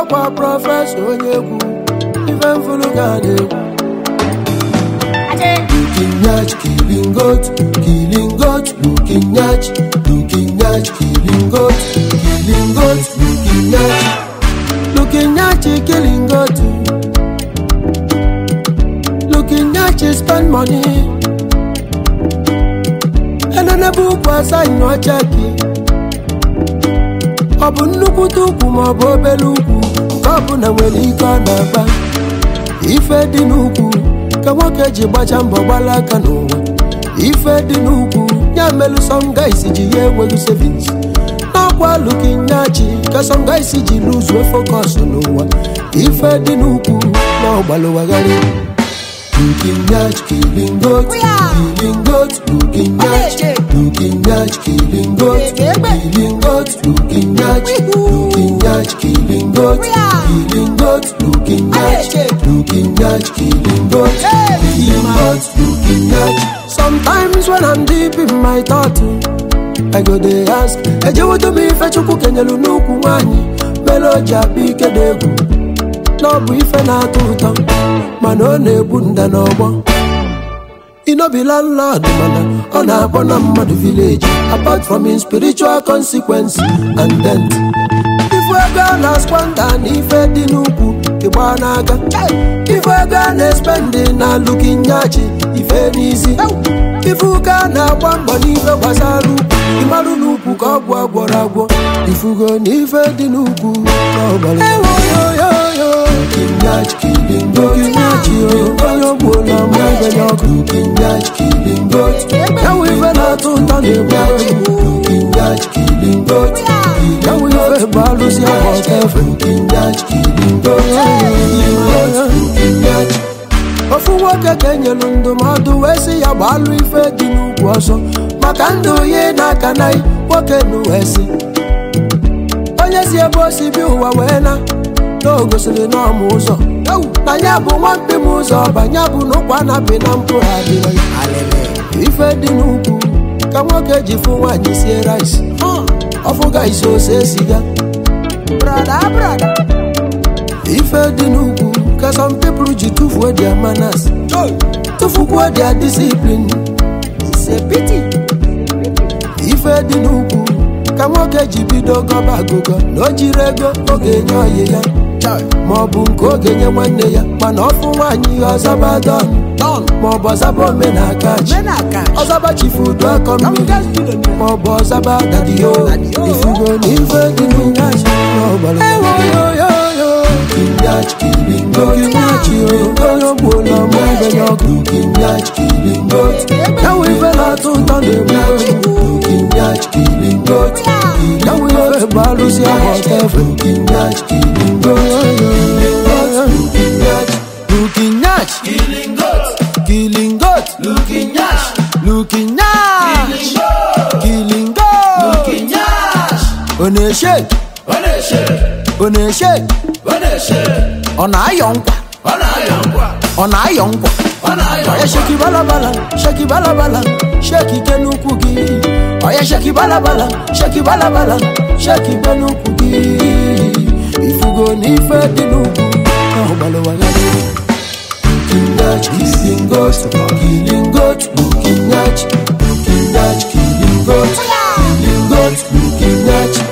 ọkwa prọfesọ onye egwu ife mfụlụ ga na-egwu Looking yacht, killing goat, killing goat, looking yacht, looking yacht, killing goat, killing goat, looking yacht, looking yacht, killing goat, looking yacht, spend money. Enenebe ukwu asa nyụọ cheki ọ bụ nnukwute ukwu ma ọ bụ obere ukwu nke ọ bụla nwere ike ọ na-agba ife dị n'ukwu ka nwoke ji gbacha mbọ gbala aka n'ụwa ife dị n'ukwu ya melu some guys ji ya enweghị savings n'ọkwa lukinyachi ka some guys ji luzue focus n'ụwa ife dị n'ukwu na ọgbalụwagharị Looking yacht, killing goat, killing goat, looking yacht, looking yacht, killing goat, killing goat, looking yacht, looking yacht, killing goat, killing goat, looking yacht, looking yacht, killing goat, killing goat, looking yacht. Sometimes when I'm deep in my thought, I go dey ask, ejewodo m ife chukwu kenyelu n'ukwu nwanyị mere o ji akpa ike dị egwu na ọ bụ ife na-atọ ụtọ mana ọ na-egbu nda n'ọgbọ inobi landlord mana ọ na-akpọ na mmadụ village apart from in spiritual consequence and dent ife ego a na-askwanda na ife dị n'ukwu ịgba n'aka ife ego a na-espendi na lukinyachi ife n'isi ife ụka a na-agba mbọ n'ife gbasara ukwu ịmarụ n'ukwu ka ọ bụ agwọrọ agwọ ifugo na ife dị n'ukwu na ọgbara ewoyoyoyo lukinyach killing goat lukinyachi onye ogbuola ma ogbenye ọkụ lukinyach killing goat ewu ife na-atụ ụtọ na-egbu egbu lukinyach killing goat ewu ife bụ alụsị agba ọka efe lukinyach killing goat killing goat lukinyach ofu nwoke ka enyelu ndụmọdụ wee sị ya gbalụ ife dị n'ugwu ọsọ maka ndụ ya n'aka na nwoke nu wee sị onye si ebe o si bi ụwa wee na na o gosiri n'ọmụ ụzọ na ya bụ nwampi m ụzọ banya bụ n'ụkwa na-apị na mpụ ha dịrọ ya ife dị n'ugwu ka nwoke ji fụ nwaanyị sie rice ọfụga isi ose siga brada brada ife dị n'ugwu ka some people ji tụfuo their manners tụfukwuo their discipline It's a pity. ife dị n'ugwu ka nwoke ji bido gọba agụgọ na o jiri ego ọ ga-enye ọyị ya ma ọ bụ nke ọ ga-enye nwanne ya mana ọfụ nwaanyị ọzaba don ma ọ bụ ọzaba omenakachi ọzaba chifu udu akọ mmiri ma ọ bụ ọzaba dadio ifugo na ife dị n'ugwu na ọgbara ewoyoyoyo Lukinyach killing goat Lukinyachi onye ogbuola ma ogbenye ọkụ Lukinyach killing goat Yawu ife na-atụ ụtọ na-egbu egbu Lukinyach killing goat Yawu ife bụ alụsị agba ọka efe Lukinyach killing goat Lukinyach Lukinyach Killing goat, killing goat Lukinyash, Lukinyach killing goat Kinyash, ọ na-eshek Oneshe, ọ na-eshek Oneshe, ọ na-ayọ nkwa Onayangwa, ọ na-ayọ nkwa Onayangwa, Oya sheki balabala, sheki balabala, sheki ike n'ukwu gị. Oya sheki balabala, sheki balabala, sheki ike n'ukwu gị. Ifugo n'ife dị n'ukwu, ka ọ gbalụwagharị. Lukinyach, killing goat, killing goat, lukinyach, lukinyach, killing goat, killing goat, lukinyach,